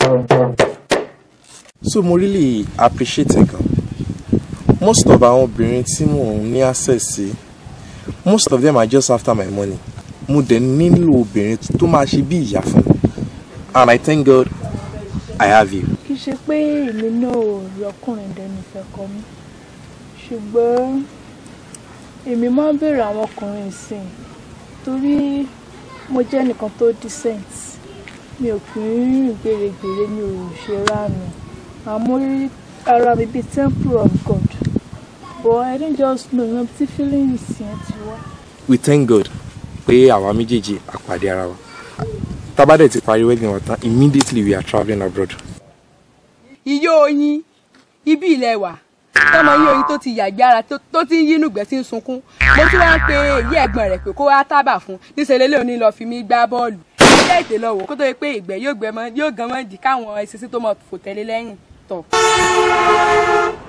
so mo really appreciate ẹ gan most of àwọn obìnrin tí mò ń ní access sí most of them are just after my money mo dẹ̀ nílò obìnrin tó máa ṣe bí ìyá fún mi and I thank God I have you. kì í ṣe pé èmi náà ò rí ọkùnrin dẹnu ìfẹ́ kọ mí ṣùgbọ́n èmi máa ń béèrè àwọn ọkùnrin ìsìn torí mo jẹ́ nìkan tó decent mi ò kì í rìn gbèrègbèrè mi ò ṣe ránu àmọ́ rí ara mi bíi temple of God but I don't just know ìwọ̀n tí feelings yẹn ti wá. we thank God pé àwa méjèèjì àpàdé ara wa tábàdẹ̀ ti parí wedding wa tán immediately we are travelling abroad. iye oyin ibi ilẹ̀ wà tọmọ yín oyin tó ti yàgbára tó ti ń yínú gbẹ tí ń sunkún mo tún wá ń pe èyí ẹ̀gbọ́n rẹ̀ pé kó wá tábà fún níṣẹ́ lélẹ́ òní lọ́ọ́ fi mí gbá bọ́ọ̀lù ilé ètè lọ wò kó tó yẹ pé ìgbẹ́ yóò gbẹ mọ́ yóò gan mọ́ di káwọn ẹṣin tó mọ̀ fò tẹ́lẹ̀ lẹ́yìn tọ̀.